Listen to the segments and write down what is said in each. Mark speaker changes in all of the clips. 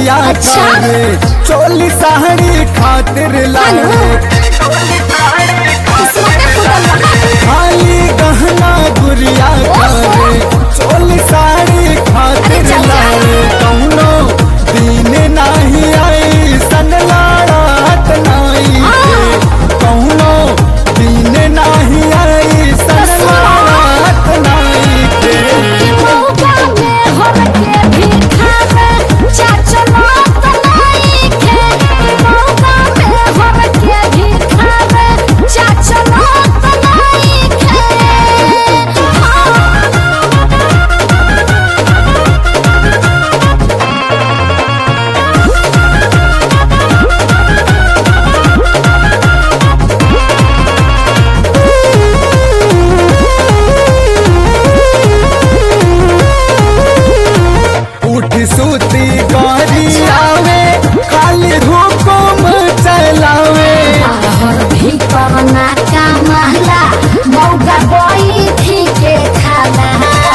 Speaker 1: गुड़िया
Speaker 2: अच्छा।
Speaker 1: करे चोली साड़ी खातिर लावे
Speaker 2: किस्मते फूटल बा
Speaker 1: खाली गहना गुड़िया करे चोली साड़ी खातिर लावे कौनो दिन नाही आई सन लाड़ात नाई के कौनो दिन नाही आई सन लाड़ात नाई के
Speaker 2: कि मौका में हर के भी खावे चाचा मत नहीं खे मौका में हर के भी खावे चाचा मत नहीं खे
Speaker 1: उठ सूती गौरी आवे खाली हुकुम चलावे
Speaker 2: बाहर भी करना का महला मौका बोई थी के खाला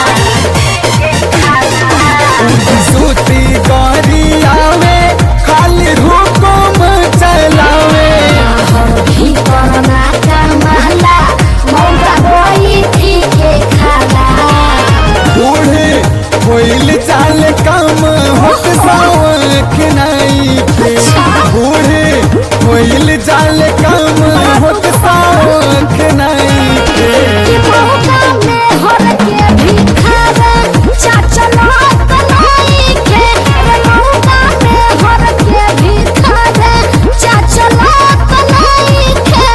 Speaker 1: उठ सूती गौरी आवे खाली हुकुम चलावे
Speaker 2: बाहर भी करना का महला मौका बोई थी के खाला
Speaker 1: बूढ़े होइल चाल कम होत सावक नाई के बूढ़े होइल चाल कम होत सावक नाई के
Speaker 2: कि मौका में हर के भी खावे चाचा मत नहीं खे रे मौका में हर के भी खावे चाचा मत नहीं खे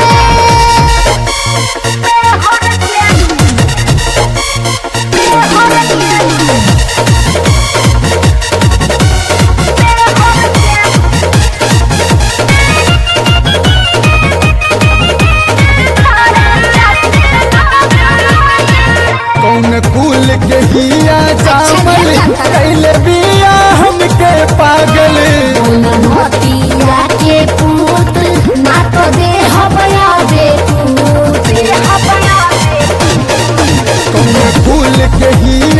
Speaker 2: हर के हर के
Speaker 1: कौन कुल के हिया जामल कैले बिया हमके पागल
Speaker 2: मोतिया के पूत ना तो दे हबया दे पूत
Speaker 1: कौन कुल के हिया